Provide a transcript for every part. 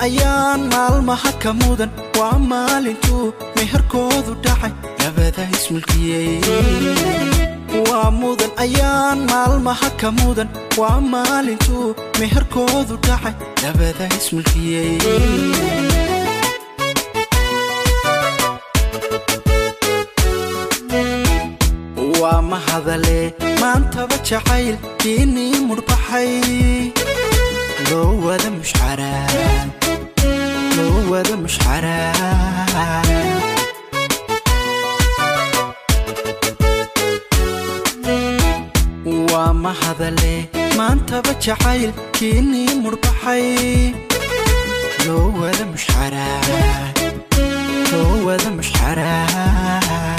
ayaan maalmaha ka mudan waa maalintuu meherkoodu dhacay labada ismulkiyey waa mudan ayaan maalmaha ka mudan waa maalintuu meherkoodu dhacay labada ismulkiyey waa mahadale maantaba jacayl diinii mudhbaxay loo wada mushcaraan loo wada mushcaraan waa mahadale maantaba jacayl kiinii mudhbaxay loo wada mushcaraan loo wada mushcaraan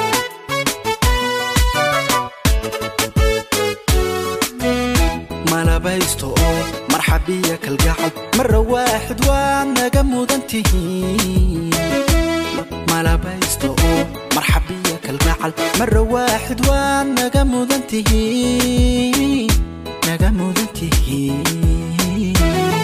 malabaysto oo marxabiya kalgacal marra waaxid waad naga mudan tihiin malabaysto oo marxabiya kalgacal marra waaxid waad naga mudan tihiin naga mudan tihiin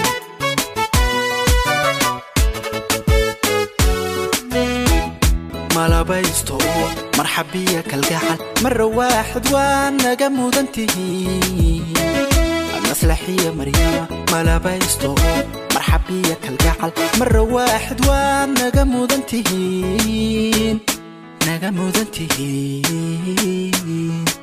malabaysto oo marxabiya kalgacal marra waaxid waad naga mudan tihiin maslaxiya maryama malabaysto oo marxabiya kalgacal marra waaxid waad naga mudan tihiin naga mudan tihiin